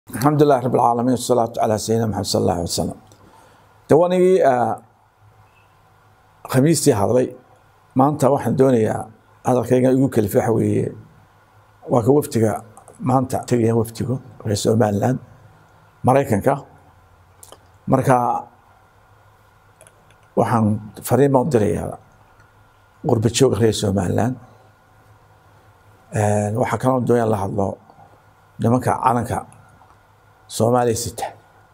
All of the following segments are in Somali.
alxamdu lilahi rab alcaalamiin wasalaatu calaa sayidina maxamed sal allah alay wasalam de wanigii khamiistii hadlay maanta waxaan doonayaa hadalkayga igu kelifa waxa weeye waa ka wafdiga maanta tegaya wafdigu reer somaliland maraykanka marka waxaan fariin baan u dirayaa qurba jooga reer somaliland waxaa kaloo doonaya la hadlo nimanka calanka soomaaliya sita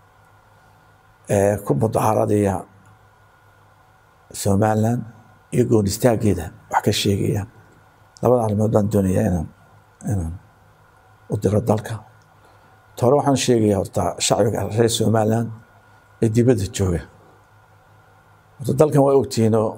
ee ku mudahaaradaya somaliland iyo goon istaageeda wax ka sheegaya labada arrimood baan doonayaa inaan inaan u diro dalka tore waxaan sheegaya horta shacbiga reer somaliland ee dibadda jooga horta dalkan waa ogtihiinoo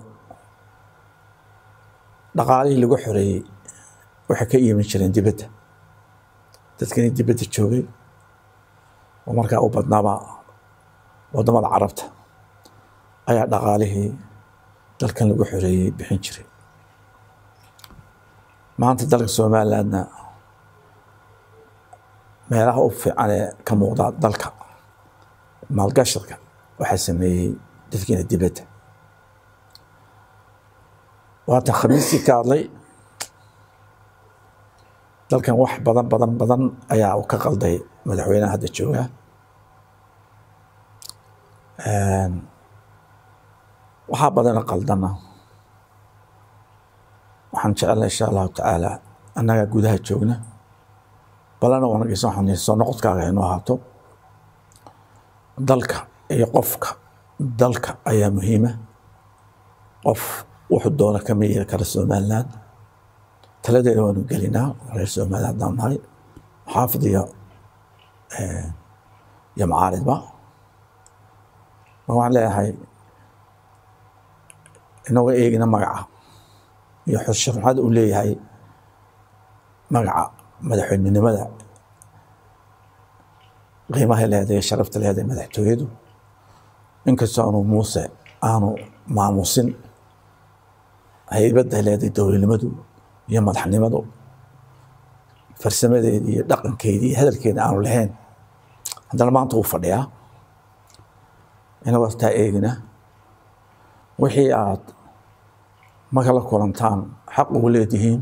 dhaqaalihii lagu xoreeyey waxay ka iimin jireen dibadda dadkani dibadda joogay oo markaa u badnaaba waddamada carabta ayaa dhaqaalihii dalkan lagu xoreeyey bixin jiray maanta dalka somalilandna meelaha u fiican ee ka muuqda dalka maalgashadka waxaa sameeyey dadkiina dibadda waatan khamiistii ka hadlay dalkan wax badan badan badan ayaa u ka qalday madaxweynaha hadda jooga waxaa badana qaldana waxaan jecelna insha allahu tacaala annagaa gudaha joogna balana wanageysa waxaan soo noqodkaaga inuu ahaato dalka iyo qofka dalka ayaa muhiima qof wuxuu doona kama yeeli kara somaliland taladeeda waanu gelinaa reer somaliland haddaan nahay xaafid iyo iyo macaaridba ma waxaan leeyahay inaga eegina magaca iyo xushurxada uu leeyahay magaca madaxweynenimada qiimahay leedahay sharafta leedahay madaxtooyadu inkastoo aanu muuse aanu maamusin haybadda leedahay dowladnimadu iyo madaxnimadu farsamadeedii iyo dhaqankeedii iyo hadalkeeda aanu lahayn haddana maanta uu fadhiyaa inagoo taa eegina wixii aad marka la kulantaan xaq ugu leedihiin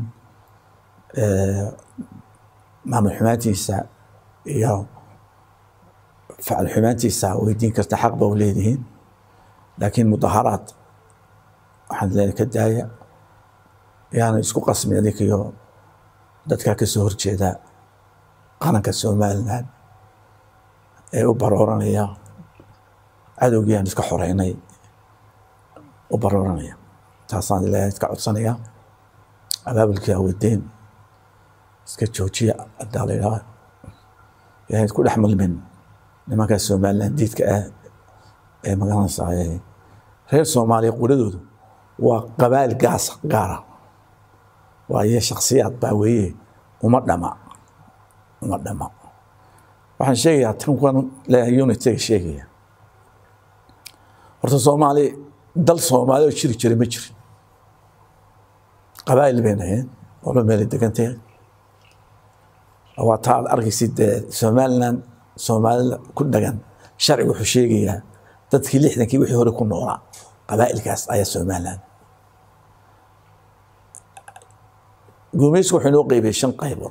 maamul xumaantiisa iyo facal xumaantiisa weydiin karta xaq ba u leedihiin laakiin mudaharaad waxaan leen ka daaya yaana isku qasmi adinkiyo dadkaa ka soo horjeeda qaranka somaliland ee u barooranaya cadowgii aan iska xoreynay u barooranaya taasaan ilaahay iska codsanaya abaabulkii awedeyn iska joojiya hadaa la yidhaha yahay isku dhex milmin nimankaa somaliland diidka ah ee magaranaysaa reer soomaaliya quradoodu waa qabaal gaas gaara waayo shaksiyaad baa weeye uma dhama uma dhama waxaan sheegayaa tankan leeyahay unitiga sheegaya horta soomaali dal soomaali oo jiri jiray ma jirin qabaa'il bay naheen walo meelay degantahay waa taa aad arkaysid dee somaliland soomaalida ku dhagan sharciga wuxuu sheegayaa dadkii lixdankii wixii hore ku noolaa qabaa'ilkaas ayaa somaliland guumeysku wuxuu inoo qeybiyey shan qaybood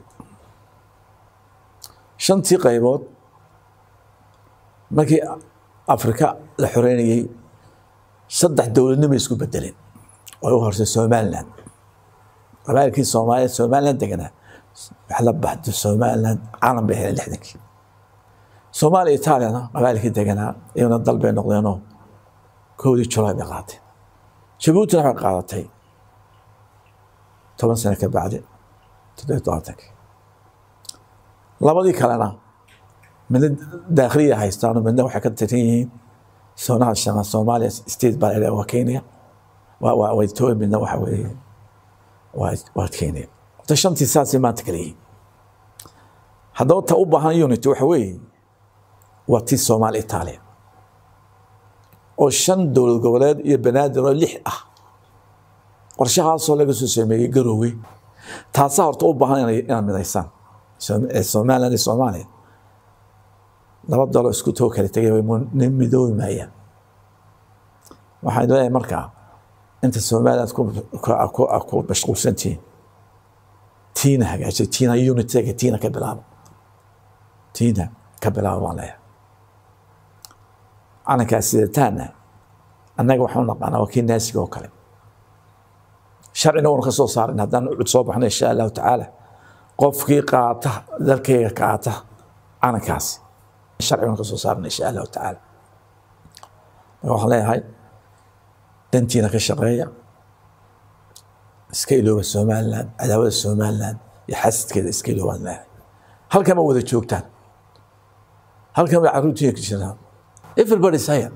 shantii qaybood markii afrika la xoreynayey saddex dowladnimo isku bedeleen oo u horsay somaliland qabailkii soomaaliya somaliland deganaa wax la baxdo somaliland caalam bay heleen lixdankii soomaaliya itaaliyana qabailkii deganaa iyaguna dal bay noqdeenoo kowdii julaay bay qaateen jabuutina waxay qaadatay toban sano ka bacdi toddobiy tobantankii labadii kalena midna daakhiliya haystaano midna waxay ka tiran yihiin soonaha shama soomaaliya state baa la waa kenya waa waa ethiopia midna waxa weeye waa waa kenya horta shantii saasay maanta kala yihiin haddaba ta u baahan unity waxa weeye waa tii soomaali itaaliya oo shan dowlad goboleed iyo banaadir oo lix ah qorshahaasoo laga soo sameeyey garowe taasaa horta u baahan inaad midaysaan somaliland iyo soomaaliya laba dalo isku too kala tegay way midoobi maayaan waxaan leeyahay markaa inta soomaaliya aad ku mashquulsan tihiin tiina hagaajiya tiina unitega tiina ka bilaabo tiina ka bilaabo baan leeyahay calankaas sidataana annaga waxaan u naqaanaa waa kii naasiga oo kale sharcina uuna ka soo saarin haddaan cud soo baxno insha allahu tacaala qofkii qaata dalkayga qaata calankaasi sharciguna ka soo saarna insha allahu tacaala marka waxaan leeyahay dantiina ka shaqeeya iska ilooba somaliland cadaawada somaliland iyo xasidkeeda iska iloobaan leeyahay halkan ma wada joogtaan halkan bay carruurtiina ka jiraan everybody's here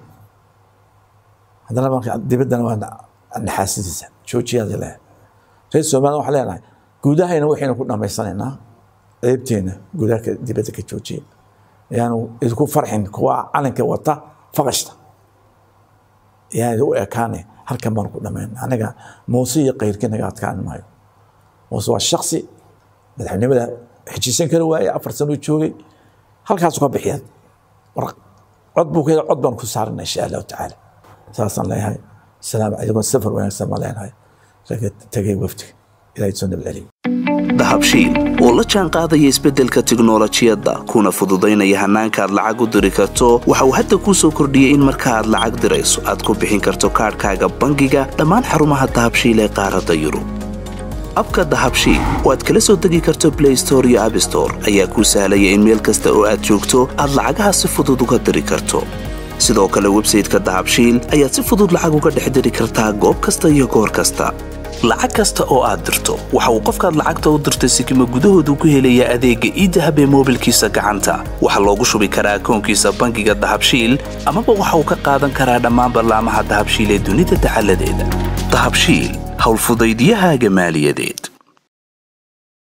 haddana marka dibaddana waa naxaasidiisa joojiyaada leeyahay reer somaliland waxaan leenahay guudahayna waxaynu ku dhammaysanaynaa ceebteena gudaha dibadda ka joojiya yaanu idinku farxin kuwa calanka wata faqashta yaan u ekaane halkan baanu ku dhamayn anaga muuse iyo kayrkii naga adkaan maayo muuse waa shaksi madaxnimada xejisan kara waaye afar sano joogay halkaasu ka bixiya cod buu ka cod baanu ku saarana insha allahu tacaala saasaan leeyahay salaam calaykum safar wanaagsan baan leenahay raga tegay wafdiga ilaahay soo nabadceliyo dahabshiil oo la jaan qaadaya isbeddelka tiknolojiyadda kuna fududaynaya hannaanka aad lacag u diri karto waxa uu hadda kuu soo kordhiyey in marka aad lacag dirayso aad ku bixin karto kaadhkaaga bangiga dhammaan xarumaha dahabshiil ee qaaradda yurub abka dahabshiil oo aad kala soo degi karto blay store iyo abstore ayaa kuu sahlaya in meel kasta oo aad joogto aad lacagaha si fudud uga diri karto sidoo kale websayteka dahabshiil ayaad si fudud lacag uga dhex diri kartaa goob kasta iyo goor kasta lacag kasta oo aad dirto waxa uu qofkaad lacagta u dirtay sikima gudahoodu ku helayaa adeegga iidahab ee moobilkiisa gacanta waxaa loogu shubi karaa akoonkiisa bangiga dahabshiil amaba waxa uu ka qaadan karaa dhammaan ballaamaha dahabshiil ee dunida dacaladeeda dahabshiil howlfudaydiyahaaga maaliyadeed